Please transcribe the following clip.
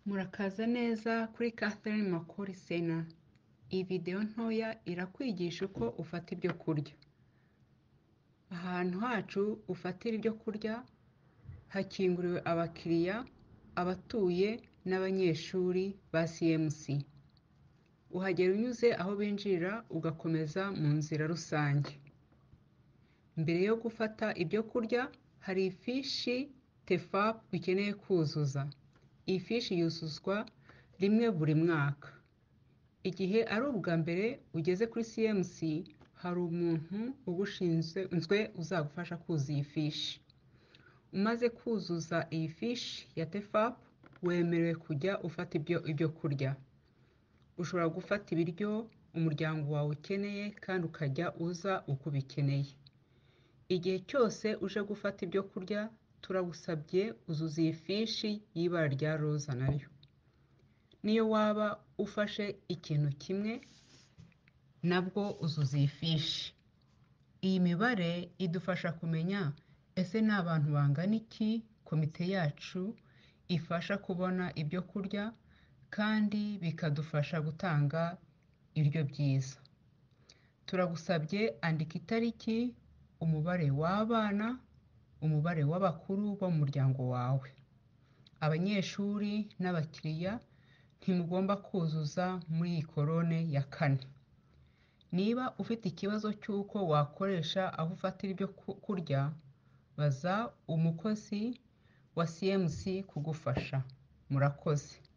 Murakaza neza kuri Catherine Makori Sena. Iyi videwo ntoya irakwigisha uko ufata ibyo kurya. Ahantu hacu ufatira ibyo kurya hakinguriwe abakiriya, abatuye n'abanyeshuri ba CMC. Uhagera unyuze aho binjirira ugakomeza mu nzira rusange. Mbere yo gufata ibyo kurya hari ifishi TEFAP ukeneye kuzuza. Iyi fishi yuzuzwa rimwe buri mwaka. Igihe ari ubwa mbere ugeze kuri CMC hari umuntu ugushinzwe uzagufasha kuzuza iyi fishi. Umaze kuzuza iyi fishi ya TEFAP wemerewe kujya ufata ibyo kurya. Ushobora gufata ibiryo umuryango wawe ukeneye kandi ukajya uza uko ubikeneye. Igihe cyose uje gufata ibyo kurya turagusabye uzuza iyi fishi y'ibara rya roza nayo. N'iyo waba ufashe ikintu kimwe nabwo uzuza iyi fishi. Iyi mibare idufasha kumenya ese ni abantu bangana iki komite yacu ifasha kubona ibyo kurya kandi bikadufasha gutanga ibiryo byiza. Turagusabye andika itariki, umubare w'abana, umubare w'abakuru bo mu muryango wawe. Abanyeshuri n'abakiriya ntimugomba kuzuza muri iyi korone ya kane. Niba ufite ikibazo cy'uko wakoresha aho ufatira ibyo kurya, baza umukozi wa CMC kugufasha. Murakoze.